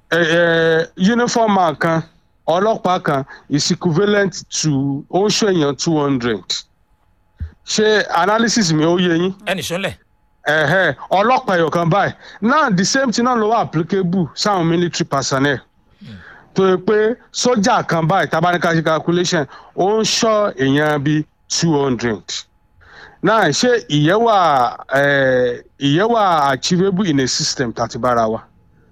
ẹ ẹ uniform man kan ọlọ́pàá kan is equivalent to ó ń ṣe èèyàn two hundred ṣé analysis mi ó yé yín ẹnì sọlẹ̀ ẹ̀hẹ́ ọlọ́pàá ẹ̀yọ̀ kan báyìí now the same thing náà ló wà applicable sáwọn military personnel tó yẹ pé sójà kan báyìí tabanika ṣe calculation ó ń ṣọ́ èèyàn bíi two hundred náà ṣé ìyẹn wà eh, ìyẹn wà achievable in a system tàti bára wa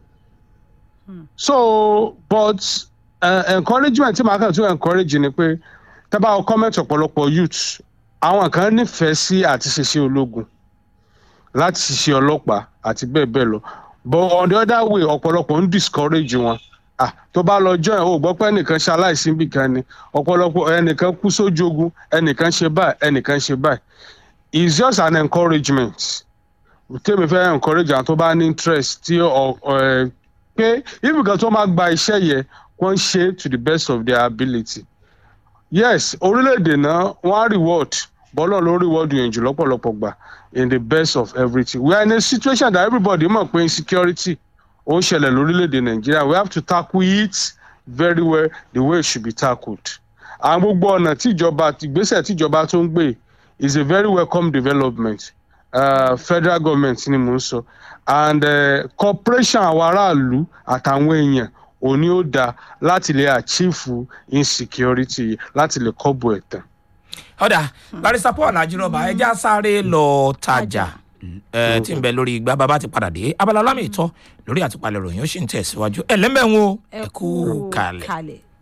so but uh, encouragement tí màá kàn tún encourage ni pé tábà comment ọ̀pọ̀lọpọ̀ youth àwọn kan nífẹ̀ẹ́ sí àti ṣiṣẹ́ ológun láti ṣiṣẹ́ ọlọ́pàá àti bẹ́ẹ̀ bẹ́ẹ̀ lọ but on the other way ọ̀pọ̀lọpọ̀ ń discourage wọn ah tó bá lọ join o gbọ́ pé ẹnìkan ṣe aláìsí níbì kan ni ọ̀pọ̀lọpọ̀ ẹnìkan kú sójú ogun ẹnìkan ṣe báyìí ẹnìkan ṣe báyìí it's just an encouragement tèmi fẹ́ encourage àwọn tó bá ní interest tí ọ ẹ pé ibìkan tó máa gba iṣẹ́ yẹ wọ́n ṣe to the best of their ability yes orílẹ̀-èdè náà wọ́n á reward bọ́lọ̀ ló reward yẹn jù lọ́pọ̀lọpọ̀ gbà in the best of everything we are in a situation that everybody mọ̀ pé insecurity ó ń ṣẹlẹ̀ lórílẹ̀‐èdè nàìjíríà we have to tackle it very well the way it should be tackled. àwọn gbogbo ọ̀nà tíjọba ìgbésẹ̀ tíjọba tó ń gbé is a very welcome development uh, federal government ni mò ń sọ and uh, cooperation àwọn aráàlú àtàwọn èèyàn òní ó dáa láti lè achieve insecurity láti lè kọ́bù ẹ̀tàn. ọ̀dà barista paul ajínrọ̀bà ẹja sáré lọ tajà ẹ tí ń bẹ lórí igbá bàbá ti padà dé abala lámì ìtọ́ lórí àtúpalẹ̀ ròyìn ó sì ń tẹ̀síwájú ẹlẹ́mẹ̀wọ̀n ẹ kú kalẹ̀. kalẹ̀.